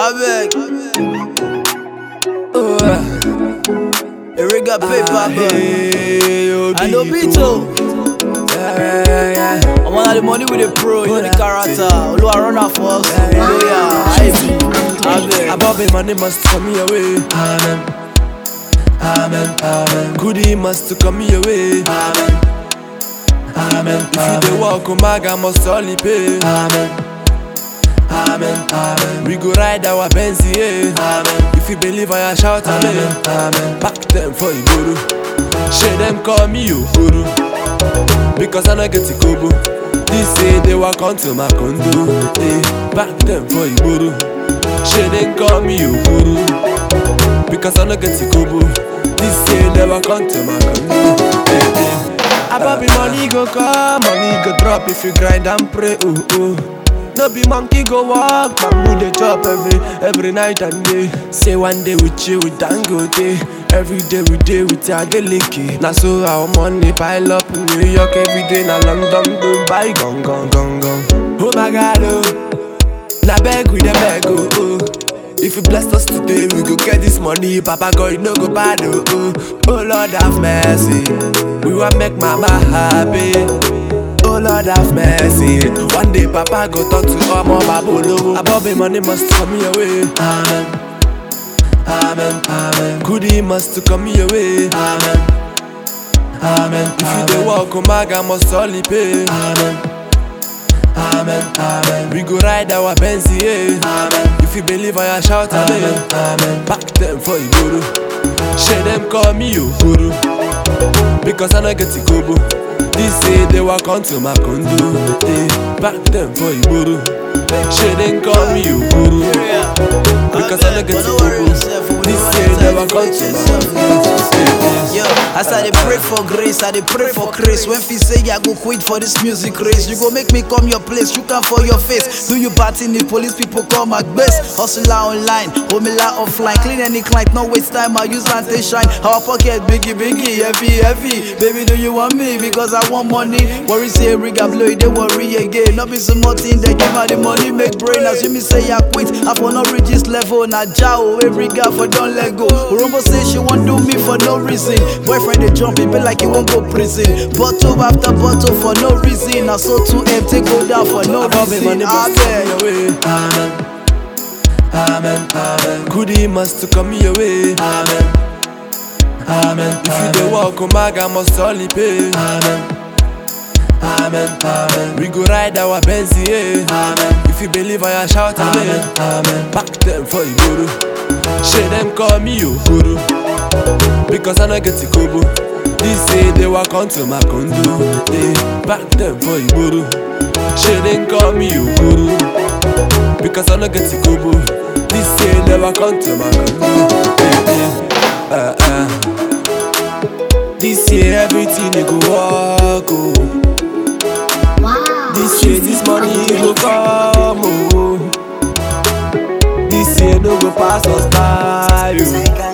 Avec. Ouais. Eric got paper, bro. I know Bito. I'm on the money with the pro, you know the character. Oluwa run out for us. Hallelujah. Avec. Above him, money must come your way. Amen. Amen. Amen. Goodie must come your way. Amen. Amen. If you dey walk, Omaga must only pay. Amen. Amen. Amen. We go ride our Benz, yeah. Amen. If you believe, I shout amen. Amen. Back them for Igoro. Share them call me Ogoro. Because I no get a kobo. This say they walk onto my condo. Hey, back them for Igoro. Share them call me Ogoro. Because I no get a kobo. This say they walk onto my condo. Hey, hey. Ababi money go come, money go drop if you grind and pray. Oh oh. No be monkey go walk, bamboo dey chop every every night and day. Say one day we chill with Dangote, every day we dey with Adeleke. Na so our money pile up in New York every day. Na London, Dubai, gong gong gong gong. Oh my God, oh, na beg we dey beg oh oh. If you bless us today, we go get this money. Papa God, you no go bad oh oh. Oh Lord have mercy, we want make mama happy. Oh Lord have mercy. One day Papa go talk to Omo Babolo. Above the money must come your way. Amen. Amen. Amen. Goodie must come your way. Amen. Amen. If you dey walk, Omaga must only pay. Amen. Amen. Amen. We go ride our Benz, yeah. Amen. If you believe, I shout amen. Amen. Back them for Igoro. Share them call me Ogoro. Because I no get a kobo. This say they walk onto my condo. Hey, back them for Igoro. Share them call me Ogoro. Because I no get a kobo. This say they walk onto my condo. Hey, Yo, as I dey pray for grace, I dey pray for grace. When fi say I go quit for this music race, you go make me come your place, you can for your face. Do you party in the police people call my best? Hustler online, homila offline, clean any client, no waste time. I use and take shine. Our pocket biggie biggie, heavy heavy. Baby, do you want me? Because I want money. Worry say rig I blow it, they worry again. Not be so much thing, they give her the money, make brain. As you me say I quit, I for not reach this level. Na jao, every guy for don't let go. Rumbo say she want do me for no reason. Boyfriend they jump, it be like he won't go prison. Bottle after bottle for no reason. I saw two empty go down for no Above the reason. money I must come beg. your way. Amen. Amen. Amen. Goodie must come your way. Amen. Amen. If you dey walk, Omaga must only pay. Amen. Amen. Amen. We go ride our Benz, yeah. Amen. If you believe, I shout amen. Amen. Back them for Igoro. Share them call me Ogoro. Because I no get a kobo. This say they walk onto my condo. Hey, back them for Igoro. Share them call me Ogoro. Because I no get a kobo. This say they walk onto my condo. Hey, hey. Uh, uh. This year everything they go walk oh. Wow. This year this money go come oh. This year no go pass us by oh.